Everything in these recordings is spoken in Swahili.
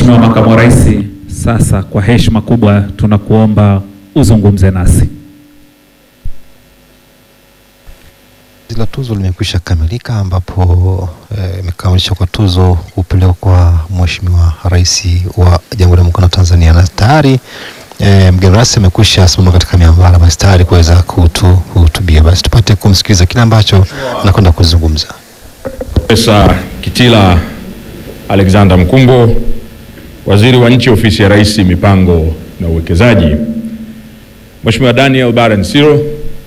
Mheshimiwa Makamu wa Rais, sasa kwa heshima kubwa tunakuomba uzungumze nasi. Zoezi la tuzo limekwisha kamilika ambapo imekamilishwa kwa tuzo kupelekwa kwa Mheshimiwa Rais wa Jamhuri ya Muungano wa Tanzania na tayari e, mgeni rasmi amekwisha simama katika miambara basi tayari kuweza kuhutubia. Basi tupate kumsikiliza kile ambacho anakwenda kuzungumza. Profesa Kitila Alexander Mkumbo, Waziri wa Nchi Ofisi ya Rais, Mipango na Uwekezaji, Mheshimiwa Daniel Barren Siro,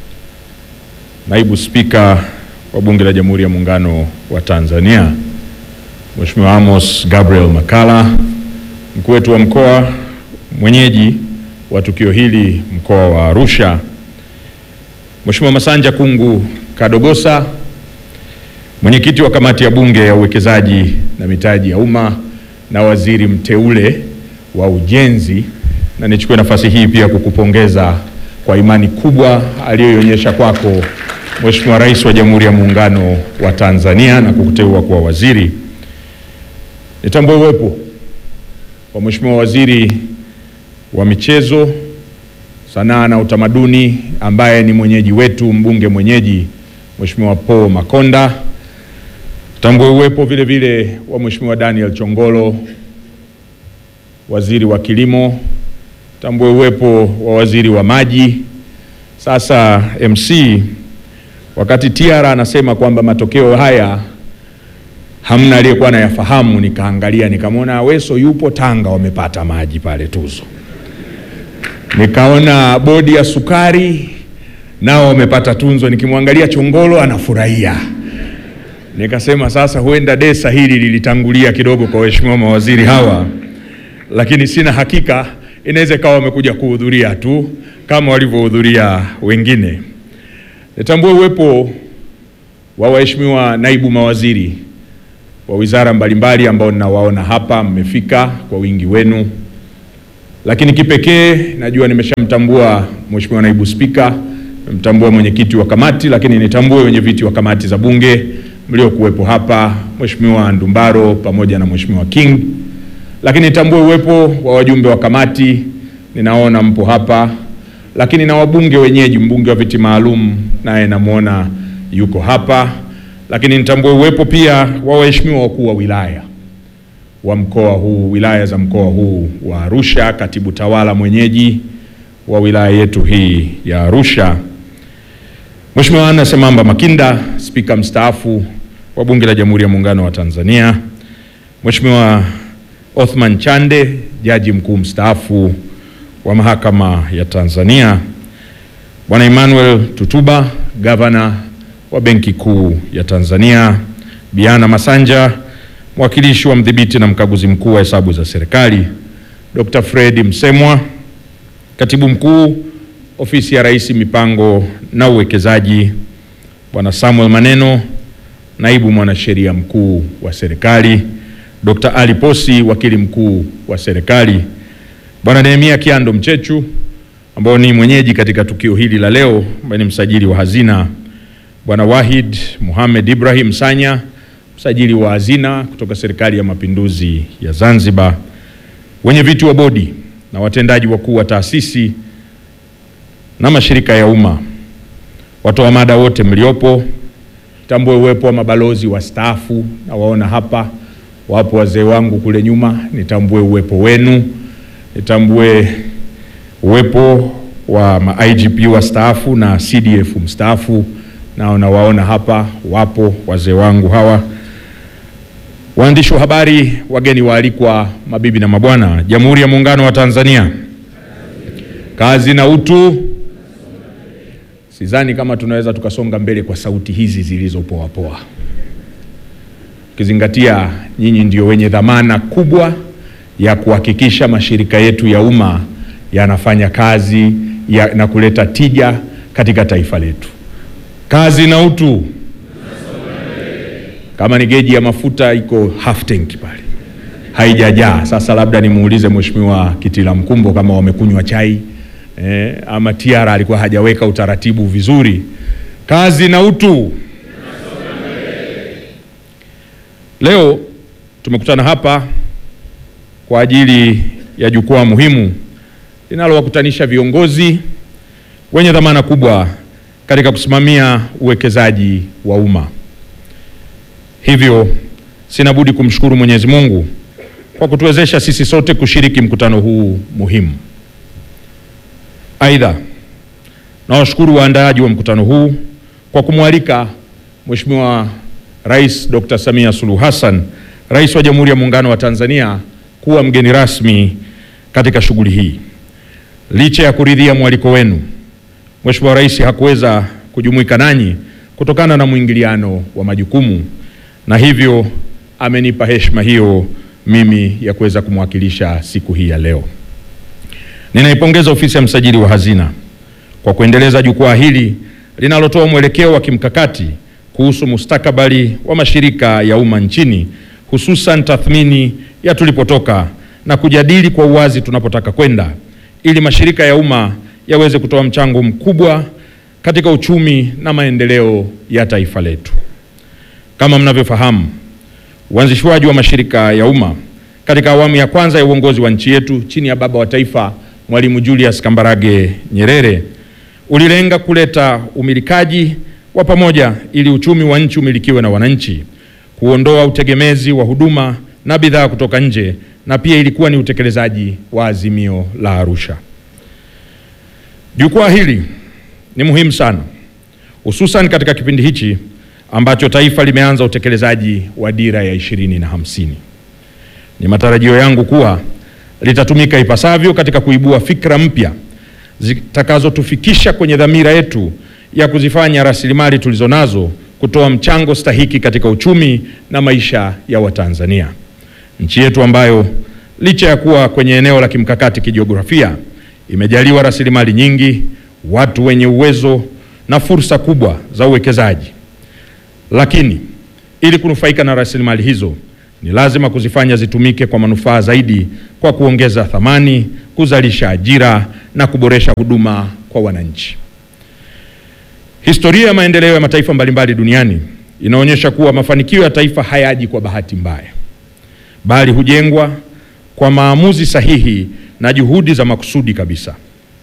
Naibu Spika wa Bunge la Jamhuri ya Muungano wa Tanzania, Mheshimiwa Amos Gabriel Makalla, mkuu wetu wa mkoa mwenyeji wa tukio hili mkoa wa Arusha, Mheshimiwa Masanja Kungu Kadogosa, mwenyekiti wa kamati ya Bunge ya uwekezaji na mitaji ya umma na waziri mteule wa ujenzi, na nichukue nafasi hii pia kukupongeza kwa imani kubwa aliyoionyesha kwako Mheshimiwa Rais wa Jamhuri ya Muungano wa Tanzania na kukuteua kuwa waziri. Nitambue uwepo wa Mheshimiwa Waziri wa Michezo, Sanaa na Utamaduni ambaye ni mwenyeji wetu, mbunge mwenyeji Mheshimiwa Paul Makonda. Tambue uwepo vile vile wa Mheshimiwa Daniel Chongolo, waziri wa kilimo. Tambue uwepo wa waziri wa maji. Sasa MC, wakati Tiara anasema kwamba matokeo haya hamna aliyekuwa anayafahamu, nikaangalia nikamwona Aweso yupo Tanga, wamepata maji pale Tuzo. Nikaona bodi ya sukari nao wamepata tunzo, nikimwangalia Chongolo anafurahia nikasema sasa huenda desa hili lilitangulia kidogo kwa waheshimiwa mawaziri hawa, lakini sina hakika, inaweza ikawa wamekuja kuhudhuria tu kama walivyohudhuria wengine. Nitambue uwepo wa waheshimiwa naibu mawaziri wa wizara mbalimbali ambao ninawaona hapa, mmefika kwa wingi wenu, lakini kipekee najua nimeshamtambua mheshimiwa naibu spika, nimemtambua mwenyekiti wa kamati, lakini nitambue wenye viti wa kamati za bunge mliokuwepo hapa, Mheshimiwa Ndumbaro pamoja na Mheshimiwa King, lakini nitambue uwepo wa wajumbe wa kamati, ninaona mpo hapa, lakini na wabunge wenyeji, mbunge wa viti maalum naye namwona yuko hapa, lakini nitambue uwepo pia wa waheshimiwa wakuu wa wilaya wa mkoa huu, wilaya za mkoa huu wa Arusha, katibu tawala mwenyeji wa wilaya yetu hii ya Arusha, Mheshimiwa Anna Semamba Makinda, spika mstaafu wa Bunge la Jamhuri ya Muungano wa Tanzania, Mheshimiwa Othman Chande, jaji mkuu mstaafu wa Mahakama ya Tanzania, Bwana Emmanuel Tutuba, gavana wa Benki Kuu ya Tanzania, Biana Masanja, mwakilishi wa mdhibiti na mkaguzi mkuu wa hesabu za serikali, Dr. Fred Msemwa, katibu mkuu Ofisi ya Rais Mipango na Uwekezaji, Bwana Samuel Maneno, naibu mwanasheria mkuu wa serikali, Dr. Ali Posi, wakili mkuu wa serikali, Bwana Nehemia Kiando Mchechu ambao ni mwenyeji katika tukio hili la leo, ambaye ni msajili wa hazina, Bwana Wahid Muhammad Ibrahim Sanya, msajili wa hazina kutoka Serikali ya Mapinduzi ya Zanzibar, wenye viti wa bodi na watendaji wakuu wa taasisi na mashirika ya umma, watoa mada wote mliopo, tambue uwepo wa mabalozi wastaafu na waona hapa, wapo wazee wangu kule nyuma, nitambue uwepo wenu, nitambue uwepo wa ma IGP wastaafu na CDF mstaafu, nao nawaona hapa, wapo wazee wangu hawa, waandishi wa habari, wageni waalikwa, mabibi na mabwana, Jamhuri ya Muungano wa Tanzania, kazi na utu. Sidhani kama tunaweza tukasonga mbele kwa sauti hizi zilizopoa poa, ukizingatia nyinyi ndio wenye dhamana kubwa ya kuhakikisha mashirika yetu ya umma yanafanya kazi ya, na kuleta tija katika taifa letu. Kazi na utu. Kama ni geji ya mafuta iko half tank pale, haijajaa. Sasa labda nimuulize Mheshimiwa Kitila Mkumbo kama wamekunywa chai eh, ama Tiara alikuwa hajaweka utaratibu vizuri. Kazi na utu. Leo tumekutana hapa kwa ajili ya jukwaa muhimu linalowakutanisha viongozi wenye dhamana kubwa katika kusimamia uwekezaji wa umma. Hivyo sina budi kumshukuru Mwenyezi Mungu kwa kutuwezesha sisi sote kushiriki mkutano huu muhimu. Aidha, nawashukuru waandaaji wa mkutano huu kwa kumwalika Mheshimiwa Rais Dr. Samia Suluhu Hassan, Rais wa Jamhuri ya Muungano wa Tanzania kuwa mgeni rasmi katika shughuli hii. Licha ya kuridhia mwaliko wenu, Mheshimiwa Rais hakuweza kujumuika nanyi kutokana na mwingiliano wa majukumu na hivyo amenipa heshima hiyo mimi ya kuweza kumwakilisha siku hii ya leo. Ninaipongeza ofisi ya msajili wa hazina kwa kuendeleza jukwaa hili linalotoa mwelekeo wa kimkakati kuhusu mustakabali wa mashirika ya umma nchini, hususan tathmini ya tulipotoka na kujadili kwa uwazi tunapotaka kwenda, ili mashirika ya umma yaweze kutoa mchango mkubwa katika uchumi na maendeleo ya taifa letu. Kama mnavyofahamu, uanzishwaji wa mashirika ya umma katika awamu ya kwanza ya uongozi wa nchi yetu chini ya baba wa taifa Mwalimu Julius Kambarage Nyerere ulilenga kuleta umilikaji wa pamoja ili uchumi wa nchi umilikiwe na wananchi, kuondoa utegemezi wa huduma na bidhaa kutoka nje, na pia ilikuwa ni utekelezaji wa azimio la Arusha. Jukwaa hili ni muhimu sana, hususan katika kipindi hichi ambacho taifa limeanza utekelezaji wa dira ya ishirini na hamsini. Ni matarajio yangu kuwa litatumika ipasavyo katika kuibua fikra mpya zitakazotufikisha kwenye dhamira yetu ya kuzifanya rasilimali tulizonazo kutoa mchango stahiki katika uchumi na maisha ya Watanzania. Nchi yetu ambayo licha ya kuwa kwenye eneo la kimkakati kijiografia, imejaliwa rasilimali nyingi, watu wenye uwezo na fursa kubwa za uwekezaji. Lakini ili kunufaika na rasilimali hizo ni lazima kuzifanya zitumike kwa manufaa zaidi kwa kuongeza thamani, kuzalisha ajira na kuboresha huduma kwa wananchi. Historia ya maendeleo ya mataifa mbalimbali duniani inaonyesha kuwa mafanikio ya taifa hayaji kwa bahati mbaya, bali hujengwa kwa maamuzi sahihi na juhudi za makusudi kabisa.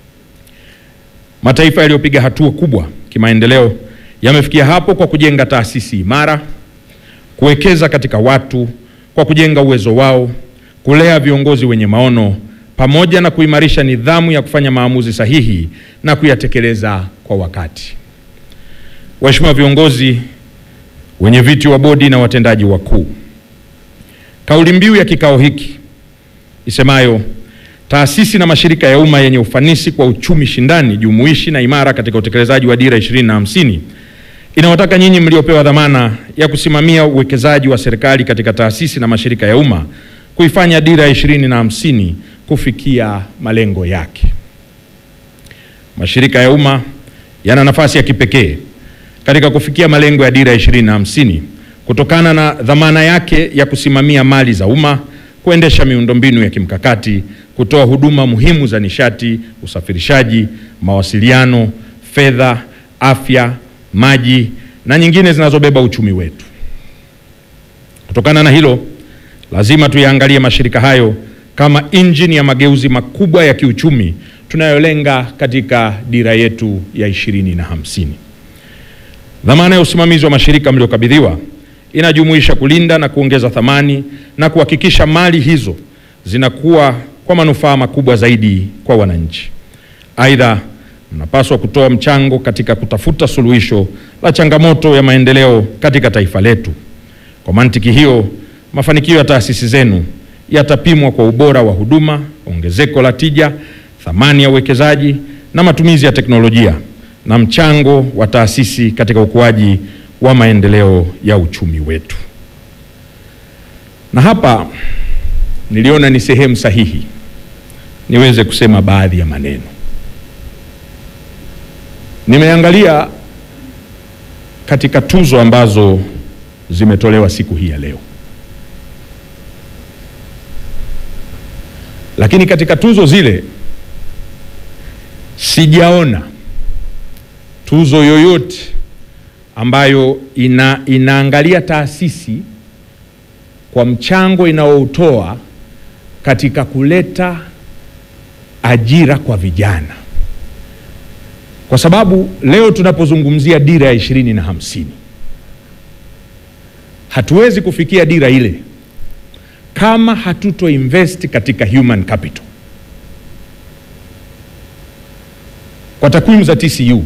Mataifa yaliyopiga hatua kubwa kimaendeleo yamefikia hapo kwa kujenga taasisi imara, kuwekeza katika watu kwa kujenga uwezo wao, kulea viongozi wenye maono, pamoja na kuimarisha nidhamu ya kufanya maamuzi sahihi na kuyatekeleza kwa wakati. Waheshimiwa viongozi, wenye viti wa bodi na watendaji wakuu, kauli mbiu ya kikao hiki isemayo taasisi na mashirika ya umma yenye ufanisi kwa uchumi shindani, jumuishi na imara katika utekelezaji wa dira ishirini na hamsini inawataka nyinyi mliopewa dhamana ya kusimamia uwekezaji wa serikali katika taasisi na mashirika ya umma kuifanya dira ya ishirini na hamsini kufikia malengo yake. Mashirika ya umma yana nafasi ya kipekee katika kufikia malengo ya dira ya ishirini na hamsini kutokana na dhamana yake ya kusimamia mali za umma, kuendesha miundombinu ya kimkakati, kutoa huduma muhimu za nishati, usafirishaji, mawasiliano, fedha, afya, maji na nyingine zinazobeba uchumi wetu. Kutokana na hilo, lazima tuyaangalie mashirika hayo kama injini ya mageuzi makubwa ya kiuchumi tunayolenga katika dira yetu ya ishirini na hamsini. Dhamana ya usimamizi wa mashirika mliokabidhiwa inajumuisha kulinda na kuongeza thamani na kuhakikisha mali hizo zinakuwa kwa manufaa makubwa zaidi kwa wananchi. Aidha, mnapaswa kutoa mchango katika kutafuta suluhisho la changamoto ya maendeleo katika taifa letu. Kwa mantiki hiyo, mafanikio ya taasisi zenu yatapimwa kwa ubora wa huduma, ongezeko la tija, thamani ya uwekezaji na matumizi ya teknolojia na mchango wa taasisi katika ukuaji wa maendeleo ya uchumi wetu. Na hapa niliona ni sehemu sahihi niweze kusema baadhi ya maneno. Nimeangalia katika tuzo ambazo zimetolewa siku hii ya leo, lakini katika tuzo zile sijaona tuzo yoyote ambayo ina, inaangalia taasisi kwa mchango inaoutoa katika kuleta ajira kwa vijana, kwa sababu leo tunapozungumzia dira ya ishirini na hamsini hatuwezi kufikia dira ile kama hatuto invest katika human capital. Kwa takwimu za TCU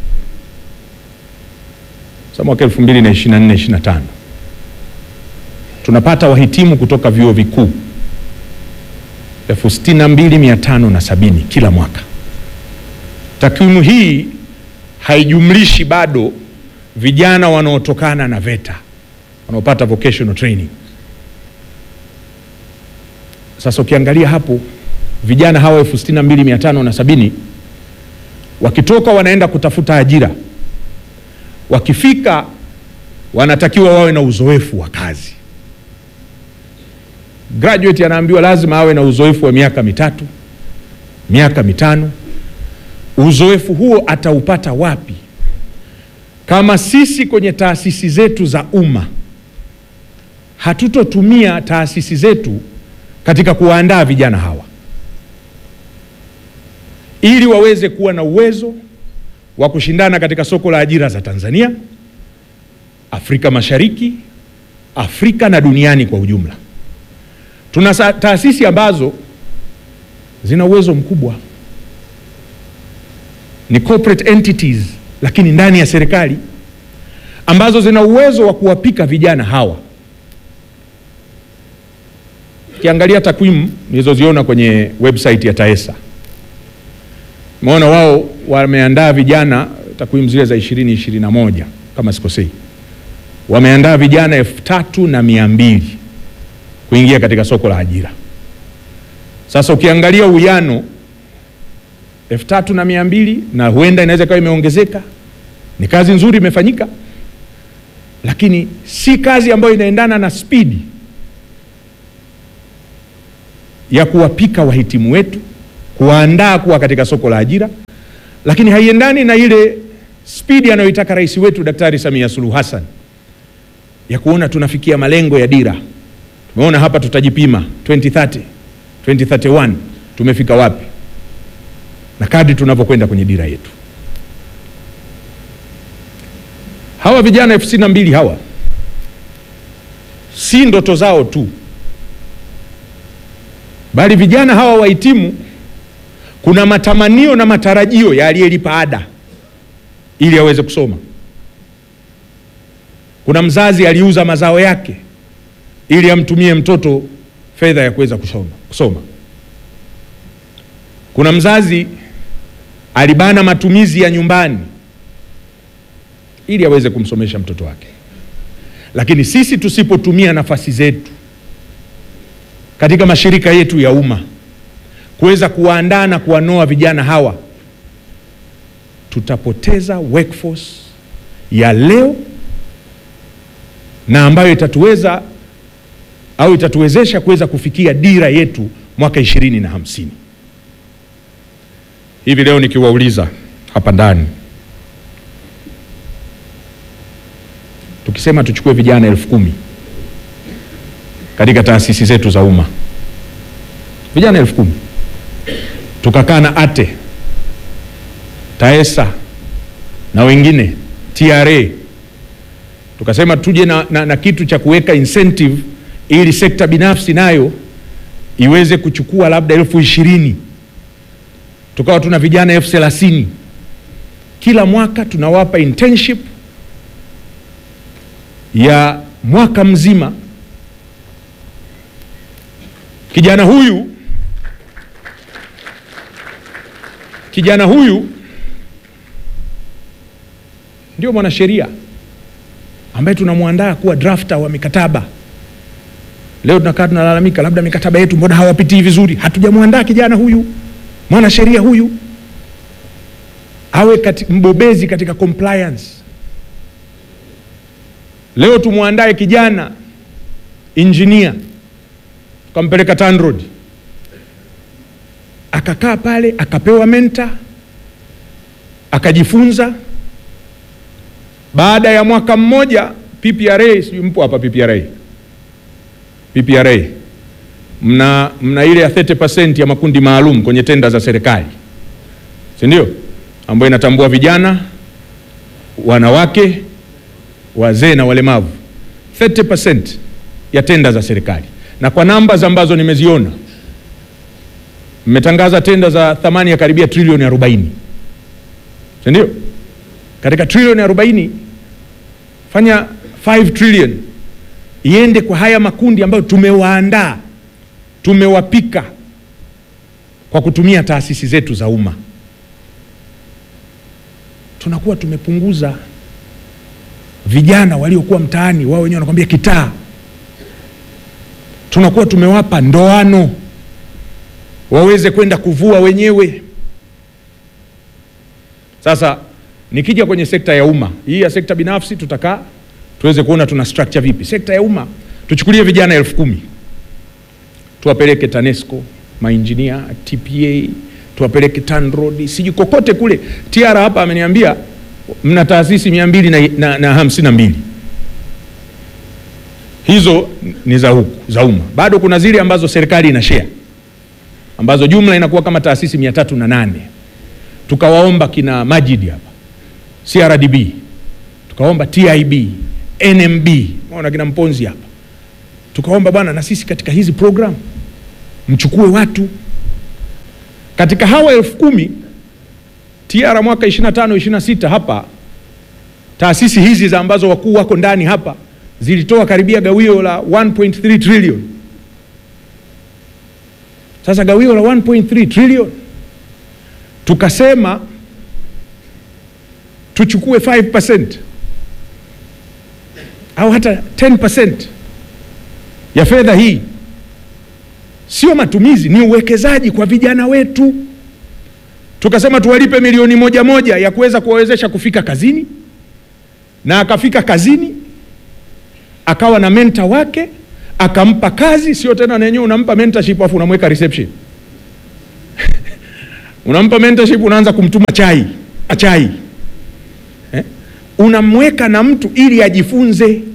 za mwaka 2024 25 tunapata wahitimu kutoka vyuo vikuu elfu sitini na mbili mia tano na sabini kila mwaka. Takwimu hii haijumlishi bado vijana wanaotokana na VETA wanaopata vocational training. Sasa ukiangalia hapo vijana hawa elfu sitini na mbili mia tano na sabini wakitoka wanaenda kutafuta ajira, wakifika wanatakiwa wawe na uzoefu wa kazi. Graduate anaambiwa lazima awe na uzoefu wa miaka mitatu, miaka mitano. Uzoefu huo ataupata wapi kama sisi kwenye taasisi zetu za umma hatutotumia taasisi zetu katika kuwaandaa vijana hawa ili waweze kuwa na uwezo wa kushindana katika soko la ajira za Tanzania, Afrika Mashariki, Afrika na duniani kwa ujumla. Tuna taasisi ambazo zina uwezo mkubwa, ni corporate entities, lakini ndani ya serikali ambazo zina uwezo wa kuwapika vijana hawa. Ukiangalia takwimu nilizoziona kwenye website ya TAESA Umeona wao wameandaa vijana, takwimu zile za ishirini ishirini na moja kama sikosei, wameandaa vijana elfu tatu na mia mbili kuingia katika soko la ajira. Sasa ukiangalia uwiano elfu tatu na mia mbili na huenda inaweza ikawa imeongezeka, ni kazi nzuri imefanyika, lakini si kazi ambayo inaendana na spidi ya kuwapika wahitimu wetu kuwaandaa kuwa katika soko la ajira, lakini haiendani na ile spidi anayoitaka rais wetu Daktari Samia Suluhu Hassan ya kuona tunafikia malengo ya dira. Tumeona hapa tutajipima 2030, 2031 tumefika wapi, na kadri tunavyokwenda kwenye dira yetu. Hawa vijana elfu sitini na mbili hawa si ndoto zao tu, bali vijana hawa wahitimu kuna matamanio na matarajio ya aliyelipa ada ili aweze kusoma. Kuna mzazi aliuza mazao yake ili amtumie mtoto fedha ya kuweza kusoma, kusoma. Kuna mzazi alibana matumizi ya nyumbani ili aweze kumsomesha mtoto wake. Lakini sisi tusipotumia nafasi zetu katika mashirika yetu ya umma kuweza kuwaandaa na kuwanoa vijana hawa, tutapoteza workforce ya leo na ambayo itatuweza au itatuwezesha kuweza kufikia dira yetu mwaka ishirini na hamsini. Hivi leo nikiwauliza hapa ndani, tukisema tuchukue vijana elfu kumi katika taasisi zetu za umma, vijana elfu kumi tukakaa na ATE, TAESA na wengine TRA, tukasema tuje na, na, na kitu cha kuweka incentive ili sekta binafsi nayo iweze kuchukua labda elfu ishirini tukawa tuna vijana elfu thelathini kila mwaka tunawapa internship ya mwaka mzima. Kijana huyu kijana huyu ndio mwanasheria ambaye tunamwandaa kuwa drafter wa mikataba. Leo tunakaa tunalalamika, labda mikataba yetu mbona hawapitii vizuri. Hatujamwandaa kijana huyu mwanasheria huyu awe kati, mbobezi katika compliance. Leo tumwandae kijana engineer, tukampeleka TANROADS akakaa pale akapewa menta akajifunza. Baada ya mwaka mmoja PPRA, sijui mpo hapa PPRA, PPRA mna, mna ile ya 30% ya makundi maalum kwenye tenda za serikali, si ndio? Ambayo inatambua vijana, wanawake, wazee na walemavu. 30% ya tenda za serikali, na kwa namba ambazo nimeziona, mmetangaza tenda za thamani ya karibia trilioni 40, si ndio? Katika trilioni 40 fanya 5 trillion iende kwa haya makundi ambayo tumewaandaa tumewapika kwa kutumia taasisi zetu za umma, tunakuwa tumepunguza vijana waliokuwa mtaani, wao wenyewe wanakwambia kitaa. Tunakuwa tumewapa ndoano waweze kwenda kuvua wenyewe. Sasa nikija kwenye sekta ya umma hii, ya sekta binafsi tutakaa tuweze kuona tuna structure vipi. Sekta ya umma tuchukulie vijana elfu kumi tuwapeleke TANESCO, mainjinia, TPA, tuwapeleke TANROADS, sijui kokote kule. TR hapa ameniambia mna taasisi mia mbili na, na, na hamsini na mbili hizo ni za huku za umma. Bado kuna zile ambazo serikali ina share ambazo jumla inakuwa kama taasisi mia tatu na nane. Tukawaomba kina Majid hapa CRDB, tukaomba TIB, NMB, maona kina Mponzi hapa tukaomba bwana, na sisi katika hizi program mchukue watu katika hawa elfu kumi TR mwaka 25 26 hapa taasisi hizi za ambazo wakuu wako ndani hapa zilitoa karibia gawio la 1.3 trillion. Sasa gawio la 1.3 trillion tukasema tuchukue 5% au hata 10% ya fedha hii sio matumizi, ni uwekezaji kwa vijana wetu. Tukasema tuwalipe milioni moja moja ya kuweza kuwawezesha kufika kazini, na akafika kazini akawa na menta wake akampa kazi, sio tena na yenyewe unampa mentorship afu unamweka reception unampa mentorship, unaanza kumtuma chai chai eh? Unamweka na mtu ili ajifunze